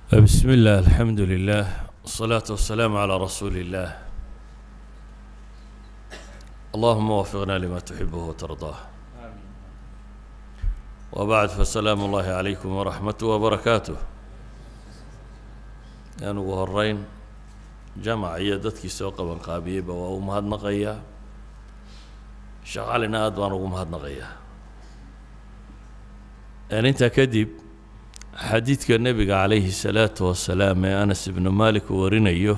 بسم الله الحمد لله والصلاة والسلام على رسول الله اللهم وفقنا لما تحبه وترضاه وبعد فسلام الله عليكم ورحمته وبركاته yaan ugu horeyn jamac iyo dadkii soo qaban qaabiyeyba waa u mahadnaqayaa shaqaalina aad baan ugu mahadnaqayaa intaa kadib xadiidka nebiga calayhi الsalaatu wasalaam ee anas ibnu malik uu warinayo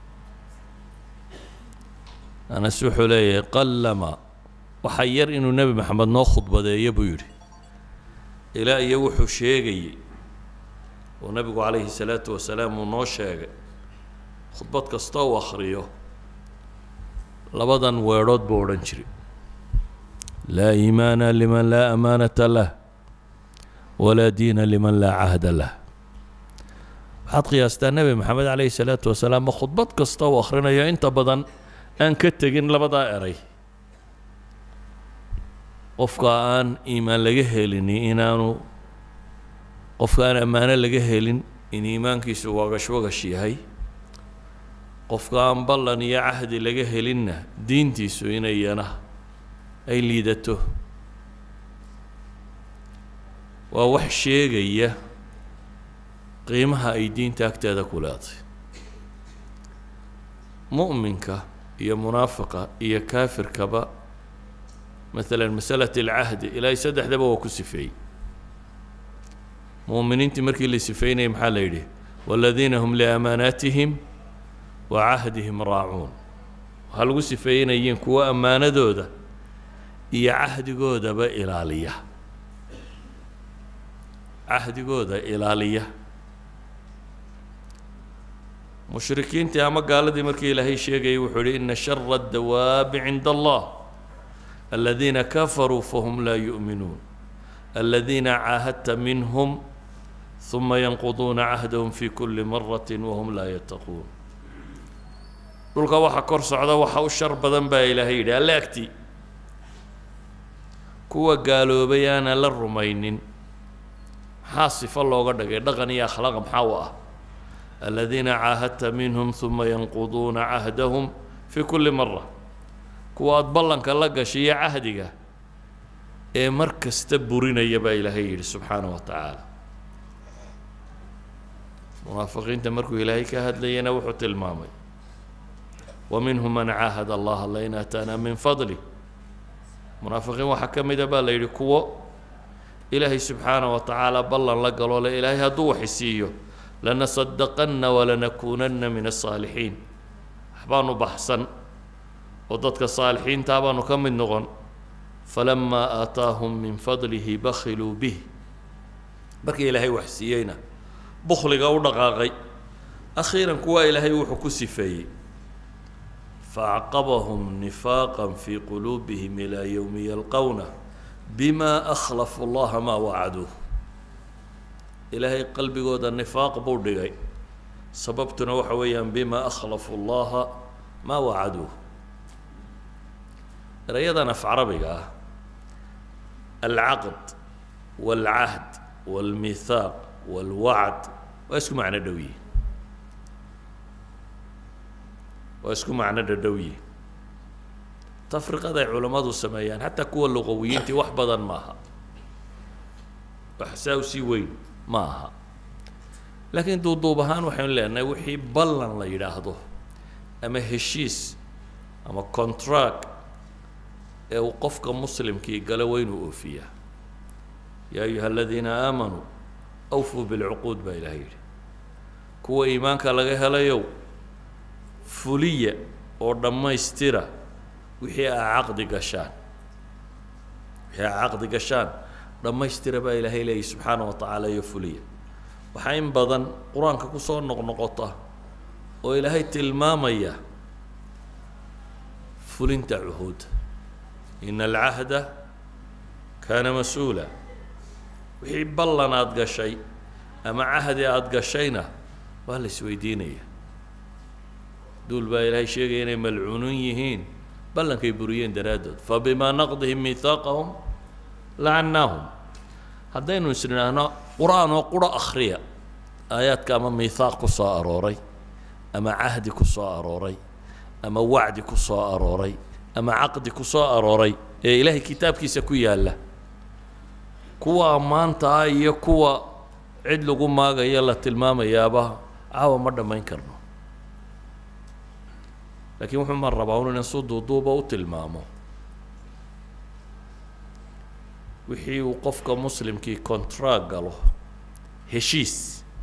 anas wuxuu leeyahay qallama waxaa yar inuu nebi maxamed noo khudbadeeyo buu yidhi ilaa iyo wuxuu sheegayey oo nebigu calayhi الsalaatu wasalaam uu noo sheegay khudbad kasta uu akhriyo labadan weedhood buu odhan jiray laa iimaana liman laa amaanata lah walaa diina liman laa cahda lah waxaad qiyaastaa nebi maxamed calayhi الsalaatu wasalaam ma khudbad kasta uu akhrinayo inta badan aan ka tegin labadaa eray qofka aan iimaan laga helini inaanu qofka aan ammaano laga helin in iimaankiisu wagash wagash yahay qofka aan ballan iyo cahdi laga helinna diintiisu inayana ay liidato waa wax sheegaya qiimaha ay diinta agteeda ku leeday mu'minka iyo munaafiqa iyo kaafirkaba masalan masalat alcahdi ilaahay saddexdaba waa ku sifeeyey mu'miniintii markii la sifeynayay maxaa la yidhi waaladiina hum liamaanaatihim wa cahdihim raacuun waxaa lagu sifeeynayiin kuwa ammaanadooda iyo cahdigoodaba ilaaliya cahdigooda ilaaliya mushrikiintii ama gaaladii markii ilaahay sheegayay wuxuu yihi ina shara اdawaabi cinda allah aladiina kafaruu fahum laa yu'minuun aladiina caahadta minhum ثuma yanquduuna cahdahum fi kuli marati wahum laa yattaquun dhulka waxa kor socda waxa u shar badan baa ilaahay yidhi alle agti kuwa gaaloobay aanan la rumaynin maxaa sifo looga dhigay dhaqan iyo akhlaaq maxaa u ah aladiina caahadta minhum ثuma yanquduuna cahdahum fi kuli mara kuwa aada ballanka la gashay iyo cahdiga ee mar kasta burinaya baa ilaahay yidhi subxaana wa tacaala munaafiqiinta markuu ilaahay ka hadlayana wuxuu tilmaamay wa minhum man caahad allaha lain aataana min fadli munaafiqiin waxaa ka mida baa la yidhi kuwo ilaahay subxaana wa tacaala ballan la galo le ilaahay hadduu waxisiiyo lanasadaqanna walanakuunanna min asaalixiin waxbaanu baxsan oo dadka saalixiintaa baanu ka mid noqon falamaa aataahum min fadlihi bakhiluu bih markii ilaahay waxsiiyeyna bukhliga u dhaqaaqay akhiiran kuwaa ilaahay wuxuu ku sifeeyey faacqabahum nifaaqa fii quluubihim ilaa yowmi yalqowna bima akhlafu llaha maa wacaduuh ilaahay qalbigooda nifaaq buu dhigay sababtuna waxa weeyaan bima akhlafu llaha maa wacaduuh erayadan af carabiga ah alcaqd wاlcahd wاlmithaaq wاlwacd waa isku macno dhow yihin waa isku macno dhadhow yihin tafriqada ay culammadu sameeyaan xataa kuwa luqawiyiintii wax badan maaha wax saa usii weyn ma aha laakiin duuduub ahaan waxaynu leenahay wixii ballan la yidhaahdo ama heshiis ama contract ee uu qofka muslimkii galo waa inuu oofiyaa yaa ayuha aladiina aamanuu awfuu bilcuquud baa ilahay yidhi kuwa iimaanka laga helayow fuliya oo dhammaystira wixii aa caqdi gashaan wixii aa caqdi gashaan dhammaystira baa ilaahay leeyahy subxaana wa tacaala iyo fuliya waxaa in badan qur-aanka kusoo noqnoqota oo ilaahay tilmaamaya fulinta cuhuudda ina alcahda kaana mas-uula wixii ballan aada gashay ama cahdi aada gashayna waa la isweydiinaya duul baa ilaahay sheegaya inay malcuunuun yihiin ballankay buriyeen daraaddood fabimaa naqdihim miihaaqahum lacannaahum haddaynu is nidhaahno qur-aan oo quro akhriya aayaadka ama miithaaq ku soo arooray ama cahdi ku soo arooray ama wacdi ku soo arooray ama caqdi ku soo arooray ee ilaahay kitaabkiisa ku yaalla kuwa ammaanta ah iyo kuwa cid lagu maagayo la tilmaamayaaba caawa ma dhammayn karno laakiin wuxuu ma rabaa un inan su duuduuba u tilmaamo wixii uu qofka muslimkii contract galo heshiis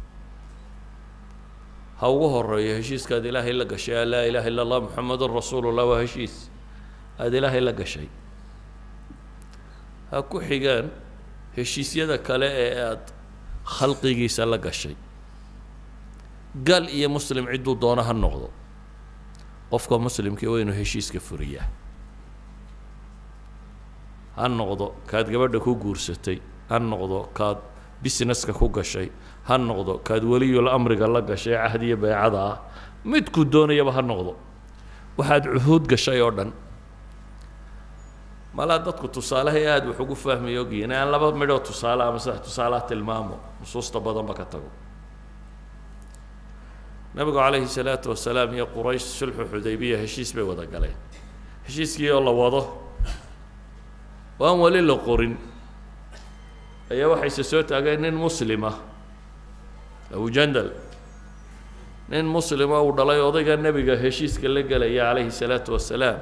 ha ugu horeeyo heshiiskaad ilaahay la gashay laa ilaha illa allah muxamedun rasuulullah waa heshiis aada ilaahay la gashay ha ku xigaan heshiisyada kale ee aada khalqigiisa la gashay gal iyo muslim cidduu doono ha noqdo qofka muslimkii waa inuu heshiiska furiyaa ha noqdo kaad gabadha ku guursatay ha noqdo kaad businesska ku gashay ha noqdo kaad weliyul amriga la gashay cahdiyo beecada ah midkuu doonayaba ha noqdo waxaad cuhuud gashay oo dhan malaa dadku tusaalehay aada wax ugu fahmay ogyihin aan laba midhoo tusaale ama saddex tusaalaha tilmaamo nusuusta badanba ka tago nabigu calayhi salaatu wasalaam iyo quraysh sulxu xudaybiya heshiis bay wada galeen heshiiskii oo la wado oo aan weli la qorin ayaa waxayse soo taageen nin muslima abujandal nin muslima uu dhalay odayga nebiga heshiiska la gelaya calayhi salaatu wasalaam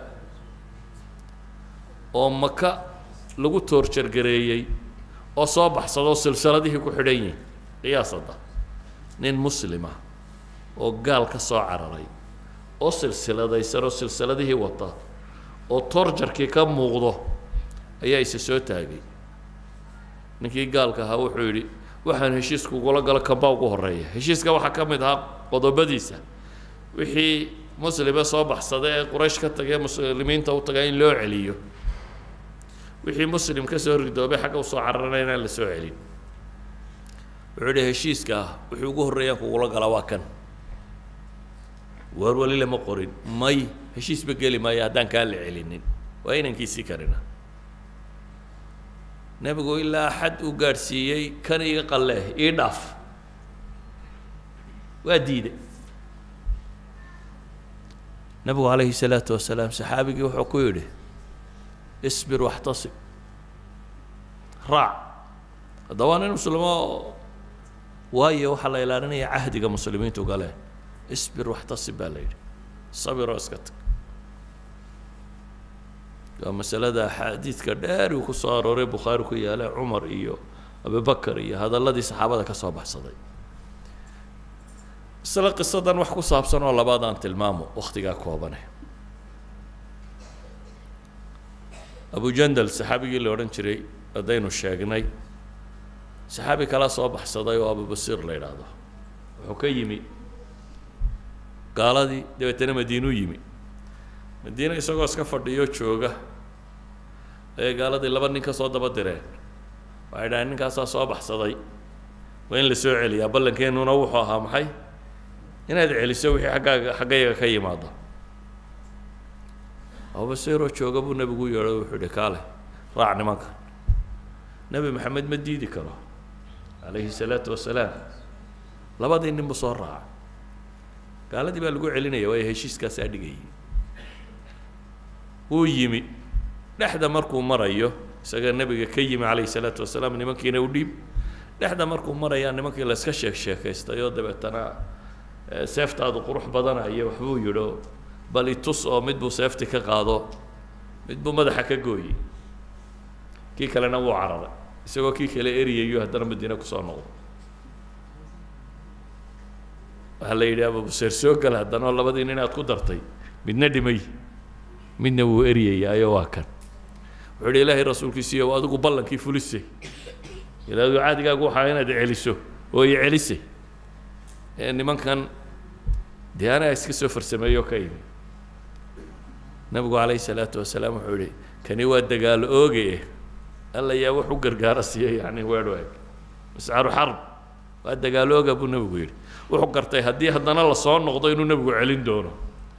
oo maka lagu toorjargareeyey oo soo baxsadoo silsiladihii ku xidhan yihin qiyaasadda nin muslima oo gaal ka soo cararay oo silsiladaysan oo silsiladihii wata oo toorjarkii ka muuqdo ayaa isa soo taagay ninkii gaalka ahaa wuxuu yidhi waxaan heshiiska ugula galo kambaa ugu horreeya heshiiska waxaa ka mid ahaa qodobadiisa wixii muslime soo baxsada ee quraysh ka tagay muslimiinta u tagaa in loo celiyo wixii muslim ka soo ridoobay xagga usoo cararana inaan la soo celin wuxuu yidhi heshiiska ah wixii ugu horreeyaan kugula galaa waa kan waar weli lama qorin may heshiisba geli maayo haddaan kaa la celinin waa inankiisii karina nebigu ilaa xad uu gaadhsiiyey kan iga qalleeh ii dhaaf waa diiday nebigu calayhi salaatu wasalaam saxaabigii wuxuu ku yidhi isbir waxtasib raac hadda waa nin muslimo waayo waxaa la ilaalinaya cahdiga muslimiintu galeen isbir waxtasib baa la yidhi sabiroo iska tag waa masalada axaadiidka dheer uu ku soo arooray bukhaari ku yaala cumar iyo abubakar iyo hadalladii saxaabada ka soo baxsaday isla qisadan wax ku saabsan oo labaad aan tilmaamo wakhtigaa koobane abujandal saxaabigii la odhan jiray haddaynu sheegnay saxaabi kala soo baxsaday oo abubasiir la yidhaahdo wuxuu ka yimi gaaladii dabeetana madiinuu yimi madiine isagoo iska fadhiyo jooga ayay gaaladii laba nin ka soo daba direen waxay dhahaen ninkaasaa soo baxsaday waa in la soo celiyaa ballankeenuna wuxuu ahaa maxay inaad celiso wixii aggaaga xaggayaga ka yimaado abubasiiroo jooga buu nebigu yeedho wuxuu yihi kaale raac nimanka nebi maxamed ma diidi karo calayhi salaatu wasalaam labadii nin buu soo raaca gaaladii baa lagu celinaya waayo heshiiskaasaa dhigayay wuu yimi dhexda markuu marayo isaga nebiga ka yimi calayhi salaatu wasalaam nimankiina u dhiib dhexda markuu marayaa nimankii la iska sheek sheekaystay oo dabeetana seeftaadu qurux badanayo waxbuu yidho bal itus oo mid buu seefti ka qaado mid buu madaxa ka gooyey kii kalena wuu cararay isagoo kii kale eriyayo haddana madiine kusoo noqdo waxaa la yidhi ababuseer soo gal haddana oo labadii nin aad ku dartay midna dhimay midna wuu eryayaayo waa kan wuxuu yidhi ilaahay rasuulkiisiiyo adigu ballankii fulisay ilaadu caadigaagu waxaa inaad celiso oo i celisay nimankan dee anaa iska soo farsameeyo ka imi nabigu calayhi salaatu wasalaam wuxuu yihi kani waa dagaalo ooge alla yaa wax u gargaara siiya yani weedh eeg mascaru xarb waa dagaalo ooga buu nebigu yidhi wuxuu gartay haddii haddana lasoo noqdo inuu nebigu celin doono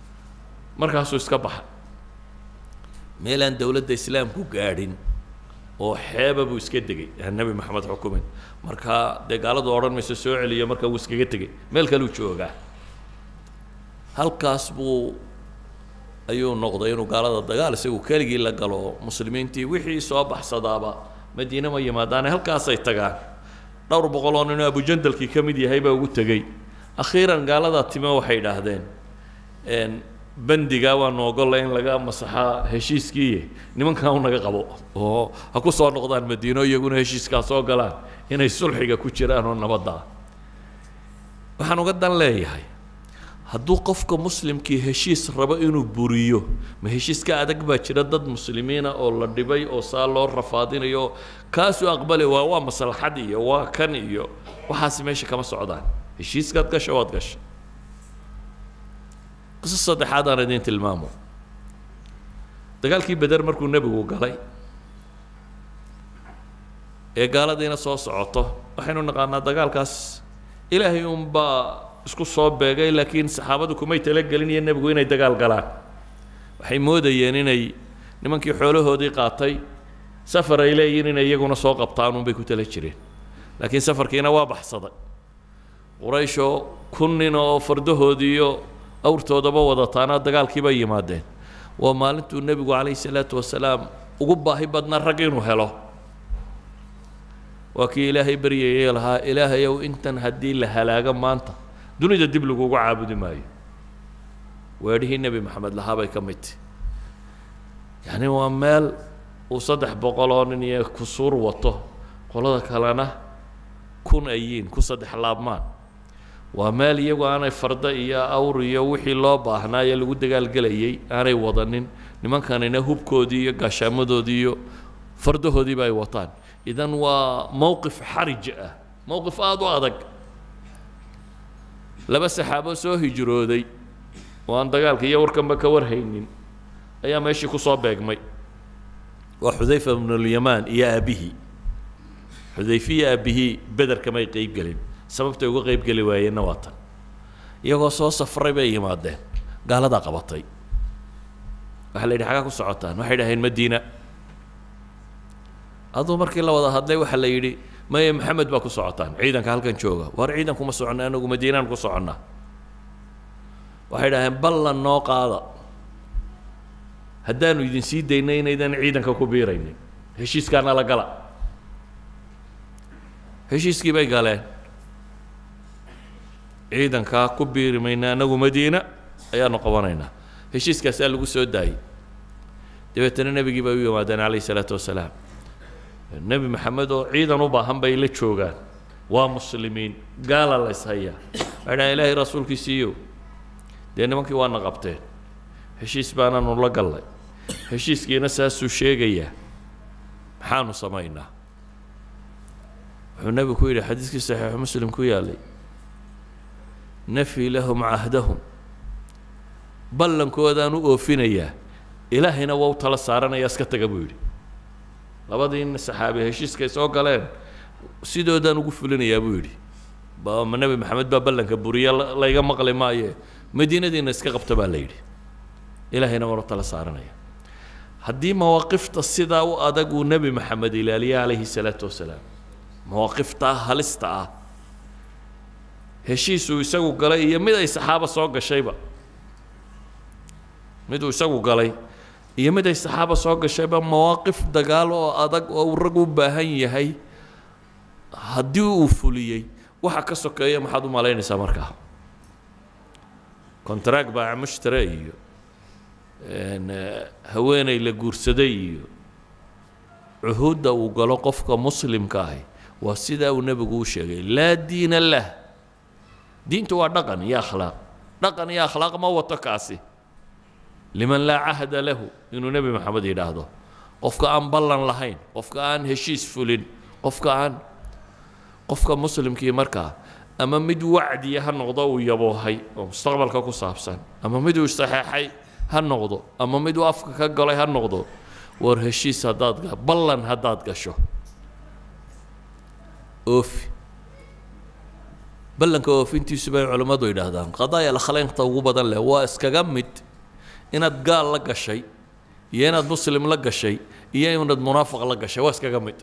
markaasuu iska baxa meelaan dowladda islaamku gaadhin oo xeeba buu iska degay aan nebi maxamed xukumin markaa dee gaaladu odhan mayso soo celiyo markaa wuu iskaga tegey meel kaluu joogaa halkaas buu ayuu noqday inuu gaalada dagaal isagu keligii la galo muslimiintii wixii soo baxsadaaba madiine ma yimaadaane halkaasay tagaan dhowr boqol oo ninoo abujandalkii ka mid yahay baa ugu tegey akhiiran gaaladaa time waxay idhaahdeen bandigaa waanu ogolla in laga masaxaa heshiiskiiye nimankan u naga qabo oo ha ku soo noqdaan madiino iyaguna heshiiskaa soo galaan inay sulxiga ku jiraan oo nabadda waxaan uga dan leeyahay hadduu qofka muslimkii heshiis rabo inuu buriyo ma heshiiska adag baa jira dad muslimiina oo la dhibay oo saa loo rafaadinayo kaasuu aqbali waa waa maslaxad iyo waa kan iyo waxaasi meesha kama socdaan heshiiskaad gasha waad gasha qiso saddexaad aan idiin tilmaamo dagaalkii beder markuu nebigu galay ee gaaladiina soo socoto waxaynu naqaanaa dagaalkaas ilaahay unbaa isku soo beegay laakiin saxaabadu kumay talagelin iyo nebigu inay dagaal galaan waxay moodayeen inay nimankii xoolahoodii qaatay safar ay leeyihiin inay iyaguna soo qabtaan unbay ku tala jireen laakiin safarkiina waa baxsaday qurayshoo kun nin oo fardahoodiiyo awrtoodaba wadataana dagaalkii bay yimaadeen waa maalintuu nebigu calayhi salaatu wasalaam ugu baahi badnaa rag inuu helo waa kii ilaahay baryayay lahaa ilaahayow intan haddii la halaago maanta dunida dib lagugu caabudi maayo weedhihii nebi maxamed lahaa bay ka mid tahi yacni waa meel uu saddex boqol oo nin iyo kusuur wato qolada kalena kun ayiin ku saddex laabmaan waa meel iyagu aanay farda iyo awr iyo wixii loo baahnaa ee lagu dagaalgelayay aanay wadanin nimankanina hubkoodii iyo gaashaamadoodii iyo fardahoodiiba ay wataan idan waa mowqif xarij ah mowqif aada u adag laba saxaabo soo hijrooday oo aan dagaalka iyo warkanba ka warhaynin ayaa meeshii kusoo beegmay waa xudayfa bnulyamaan iyo aabihii xudayfe iyo aabihii beder kamay qeyb gelin sababtay uga qeyb geli waayeenna waa tan iyagoo soo safray bay yimaadeen gaaladaa qabatay waxaa la yidhi xagaa ku socotaan waxay dhaheen madiina aduu markii la wada hadlay waxaa la yidhi maye maxamed baa ku socotaan ciidanka halkan jooga war ciidan kuma soconna anagu madiinaan ku soconnaa waxay dhaheen ballan noo qaada haddaanu idin sii daynay inaydan ciidanka ku biiraynin heshiiskaana la gala heshiiskii bay galeen ciidankaa ku biiri mayna anagu madiina ayaanu qabanaynaa heshiiskaasaa lagu soo daayey dabeetana nebigii bay u yimaadeen calayhi salaatu wasalaam nebi maxamed oo ciidan u baahan bay la joogaan waa muslimiin gaala la ishayaa waxay dhahan ilaahay rasuulkiisiiyo dee nimankii waana qabteen heshiis baanaanu la gallay heshiiskiina saasuu sheegayaa maxaanu samaynaa wuxuu nebigu ku yidhi xadiiskii saxiixu muslim ku yaalay nafii lahum cahdahum ballankoodaan u oofinayaa ilaahayna waa u tala saaranayaa iska taga buu yidhi labadii saxaabi heshiiskay soo galeen sidoodaan ugu fulinayaa buu yidhi ma nebi maxamed baa ballanka buriya layga maqli maaye madiinadiina iska qabta baa la yidhi ilaahayna waan u tala saaranaya haddii mawaaqifta sidaa u adag uu nebi maxamed ilaaliya calayhi salaatu wasalaam mawaaqiftaa halista ah heshiisuu isagu galay iyo mid ay saxaaba soo gashayba miduu isagu galay iyo mid ay saxaaba soo gashayba mawaaqif dagaal oo adag oo uu rag u baahan yahay haddii uu fuliyey waxa ka sokeeya maxaad u malaynaysaa markaa contract baa mushtare iyo haweeney la guursaday iyo cuhuudda uu galo qofka muslimka ahi waa sidaa uu nebigu u sheegay laa diina lah diintu waa dhaqan iyo akhlaaq dhaqan iyo akhlaaq ma wato kaasi liman laa cahda lahu inuu nebi maxamed yidhaahdo qofka aan ballan lahayn qofka aan heshiis fulin qofka aan qofka muslimkii markaa ama mid wacdiya ha noqdo uu yaboohay oo mustaqbalka ku saabsan ama mid uu saxeexay ha noqdo ama mid uu afka ka galay ha noqdo war heshiis haddaad ga ballan haddaad gasho oofi ballanka oofintiisu bay culammadu yidhaahdaan qadaaya alkhaleynta ugu badan leh waa iskaga mid inaad gaal la gashay iyo inaad muslim la gashay iyo inaad munaafiq la gashay waa iskaga mid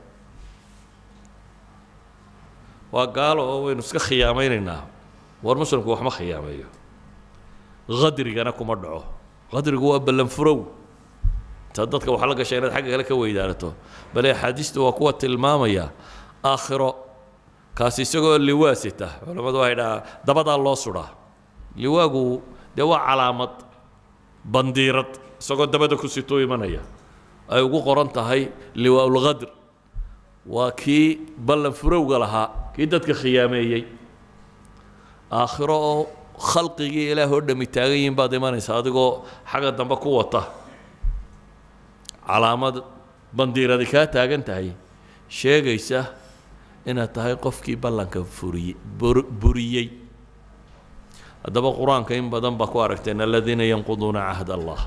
waa gaalo oo waynu iska khiyaamaynaynaa war muslimku waxma khiyaameeyo qadrigana kuma dhaco qadrigu waa ballan furow intaad dadka wax la gashay inaad xagga kale ka weydaanato bale axaadiistu waa kuwa tilmaamaya aakhiro kaasi isagoo liwaasita culammadu waxay dhahaa dabadaa loo sudhaa liwaagu dee waa calaamad bandiirad isagoo dabada ku sitoo imanaya ay ugu qoran tahay liwaaulqadr waa kii ballan furowga lahaa kii dadka khiyaameeyey aakhiro oo khalqigii ilaah oo dhami taagan yihiin baad imanaysa adigoo xagga dambe ku wata calaamad bandiiradi kaa taagan tahay sheegaysa inaad tahay qofkii ballanka furiye bur buriyey haddaba qur-aanka in badan baa ku aragteen aladiina yanquduuna cahd allah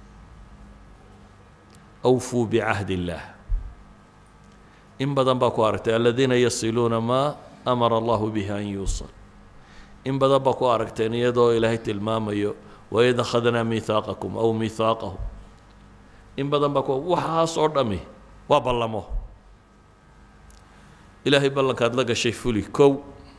awfuu bicahd illaah in badan baa ku aragtay aladiina yasiluuna maa amara allahu bihi an yuusal in badan baa ku aragteen iyadoo ilaahay tilmaamayo waid akhadnaa miihaaqakum aw miihaaqahu in badan baa ku waxaas oo dhami waa ballamo ilaahay ballankaad la gashay fuli kow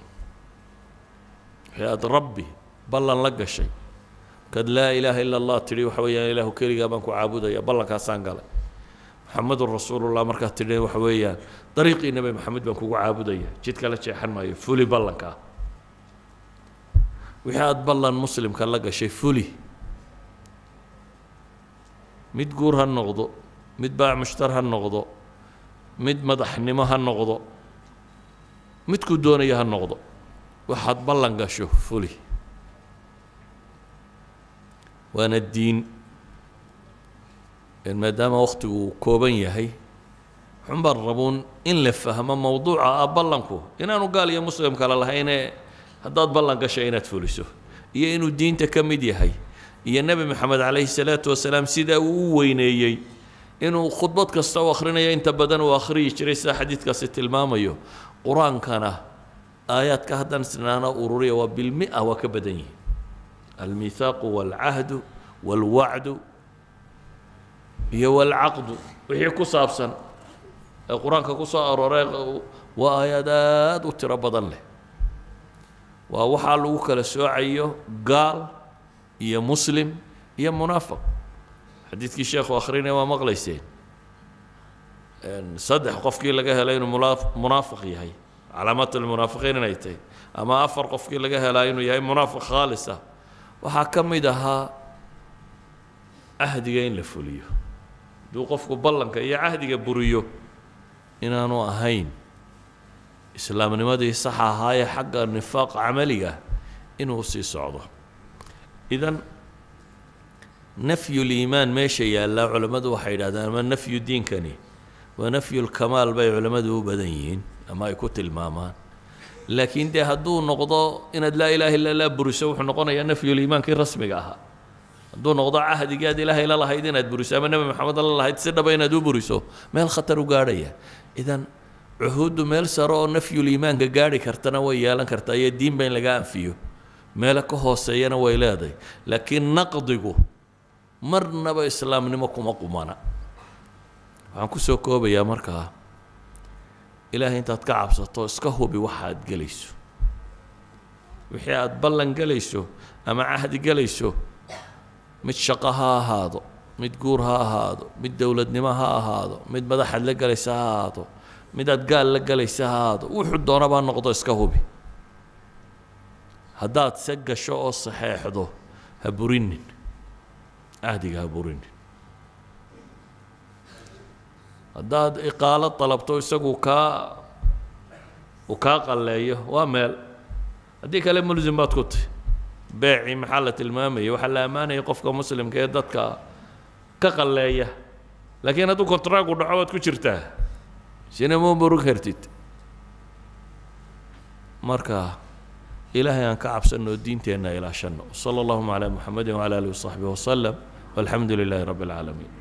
wixii aada rabbi ballan la gashay markaad laa ilaaha ila allah tidhi waxa weeyaan ilaahu keligaa baan ku caabudaya ballankaasaan galay maxamedun rasuulullah markaad tidhi waxa weeyaan dariiqii nebi maxamed baan kugu caabudaya jidka la jeexan maayo fuli ballankaa wixii aada ballan muslimka la gashay fuli mid guur ha noqdo mid baac mushtar ha noqdo mid madaxnimo ha noqdo midkuu doonaya ha noqdo waxaad ballan gasho fuli waana diin maadaama waktigu uu kooban yahay waxun baan rabuun in la fahmo mowduuca ah ballanku inaanu gaal iyo muslim kale lahaynee haddaad ballan gashay inaad fuliso iyo inuu diinta ka mid yahay iyo nebi moxamed calayhi salaatu wasalaam sidaa uu u weyneeyey inuu khudbad kasta u akhrinayo inta badan uu akhriyi jiray sida xadiidkaasi tilmaamayo qur-aankana aayaadka haddaan isnaana ururiya waa bilmia waa ka badan yihin almiihaaqu waalcahdu waalwacdu iyo waalcaqdu wixii ku saabsan ee qur-aanka ku soo arooray waa aayaad aada u tiro badan leh waa waxaa lagu kala soocayo gaal iyo muslim iyo munaafiq xadiidkii sheekhu akhrinaya waa maqlayseen saddex qofkii laga helay inuu mula munaafiq yahay calaamaat almunaafiqiin inay tahay ama afar qofkii laga helaa inuu yahay munaafiq khaalis ah waxaa ka mid ahaa cahdiga in la fuliyo hadduu qofku ballanka iyo cahdiga buriyo inaanu ahayn islaamnimadii saxa ahaayee xagga nifaaq camaliga inuu sii socdo idan nafyu liimaan meesha yaallaa culammadu waxay yidhahdaan ama nafyu diinkani waa nafyu lkamaal bay culammadu u badan yihiin ama ay ku tilmaamaan laakiin dee hadduu noqdo inaad laa ilaaha illa laa buriso wuxuu noqonayaa nafyuliimaankii rasmiga ahaa hadduu noqdo cahdigii aad ilaahay la lahayd inaad buriso ama nebi maxamed la lahayd si dhaba inaad u buriso meel khatar u gaadhaya idan cuhuuddu meel sare oo nafyuliimaanka gaadhi kartana way yeelan kartaa iyo diinba in laga anfiyo meelo ka hooseeyana way leedahay laakiin naqdigu marnaba islaamnimo kuma qumana waxaan kusoo koobayaa markaa ilaahay intaad ka cabsato iska hubi waxa aad gelayso wixii aada ballan gelayso ama cahdi gelayso mid shaqo ha ahaado mid guur ha ahaado mid dowladnimo ha ahaado mid madaxaad la gelaysa ha ahaado mid aad gaal la gelaysa ha ahaado wuxuu doonabaa noqdo iska hubi haddaad se gasho oo saxeexdo ha burinin cahdiga ha burinin haddaad iqaalo dalabto isagu kaa uu kaa qalleeyo waa meel haddii kale mulsim baad ku tahy beecii maxaa la tilmaamayay waxaa la ammaanayay qofka muslimka ee dadka ka qalleeya laakiin hadduu kontraagu dhaco waad ku jirtaa sina ma burug kartid marka ilaahay aan ka cabsanno diinteenna ilaashanno sala allahuma calaa muxamedin wcala alihi wasaxbihi wasalam walxamdu lilaahi rabbi alcaalamiin